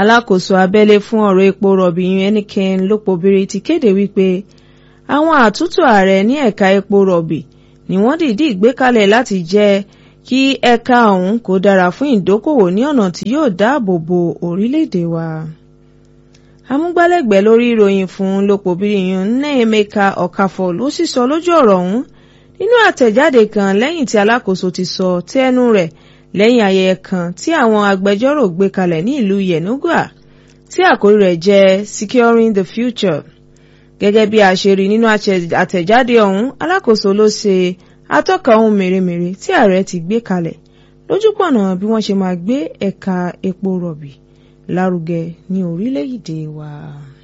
alákòóso abẹ́lé fún ọ̀rọ̀ epo rọ̀bì Heineken Lopobiri ti kéde wípé àwọn àtúntò ààrẹ ní ẹ̀ka epo rọ̀bì ni wọ́n dìídì gbé kalẹ̀ láti jẹ́ kí ẹ̀ka ọ̀hún kó dára fún ìdókòwò ní ọ̀nà tí yóò dáàbò bo orílẹ̀-èdè wa. amúgbálẹ́gbẹ̀ẹ́ lórí ìròyìn fún Lopobiri yun Nnaemeka Okafor ló sì sọ lójú ọ̀rọ̀ ọ̀hún nínú àtẹ̀jáde kan lẹ́yìn tí alákòóso ti sọ tẹnu rẹ̀ lẹ́yìn ayẹyẹ kan tí àwọn agbẹjọ́rò gbé kalẹ̀ ní ìlú Yenagoa tí àkórí rẹ̀ jẹ́ Securing the Future. gẹ́gẹ́ bí a ṣe rí nínú àtẹ̀jáde ọ̀hún alákòóso ló ṣe atọ́ka ohun mèremère tí ààrẹ ti gbé kalẹ̀ lójúpọ̀nà bí wọ́n ṣe máa gbé ẹ̀ka epo rọ̀bì lárugẹ ní orílẹ̀-èdè wa.